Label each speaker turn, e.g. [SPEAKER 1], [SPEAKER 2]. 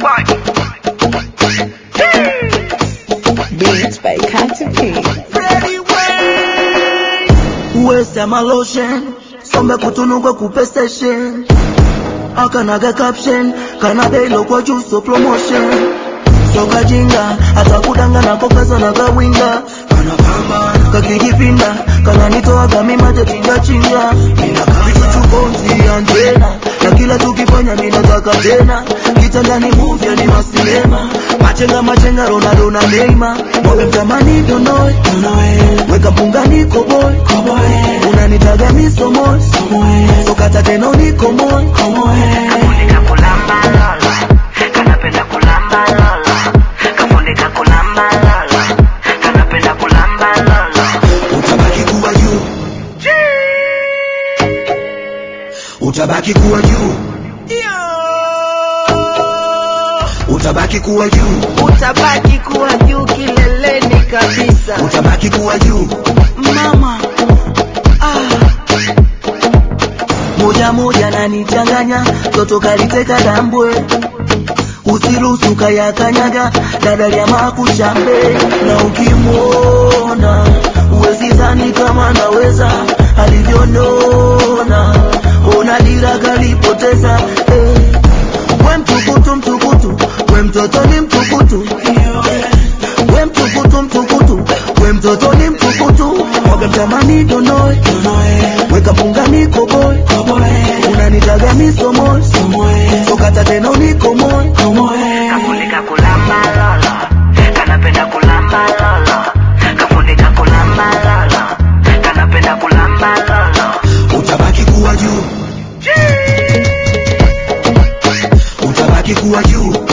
[SPEAKER 1] Beats by Katy P.
[SPEAKER 2] Uwesema lotion Sombe kutunugwe kupe station Akanaga caption Kana dailo kwa juu so promotion Soka jinga Hata kudanga na kokaza na gawinga Kana kama Kakijipinda Kana nitoa gami maje chinga chinga Vitu bonzi Angela Na kila tukifanya mina taka tena Kitandani movie ni masinema Machenga machenga Ronaldo na Neymar Mwabe mtamani donoe Weka mpunganiko boy Unanitaga misomo Sokata tena uniko moy
[SPEAKER 3] Kafunika kulamba lala, kanapenda kulamba lala. Kafunika kulamba lala, kanapenda kulamba lala.
[SPEAKER 2] Utabaki kuwa juu Utabaki kuwa juu Utabaki kuwa juu
[SPEAKER 1] Utabaki kuwa juu kileleni kabisa.
[SPEAKER 2] Utabaki kuwa juu
[SPEAKER 1] Mama,
[SPEAKER 2] moja moja nanichanganya toto kaliteka dambwe usiruhusu kayakanyaga dada ya makushambe na ukimwona uwezi dhani kama naweza alivyonona ona dira kalipoteza eh. we mtukutu mtukutu we mtoto ni mtukutu we mtukutu mtukutu we mtoto ni mtukutu mwaga mtamani donoe weka mpunganiko boy unanitaga misomo sokata tena uniko moy
[SPEAKER 3] Kafunika kulamba lala, kanapenda kulamba lala. Kafunika kulamba lala, kanapenda kulamba lala.
[SPEAKER 2] utabaki kuwa juu utabaki kuwa juu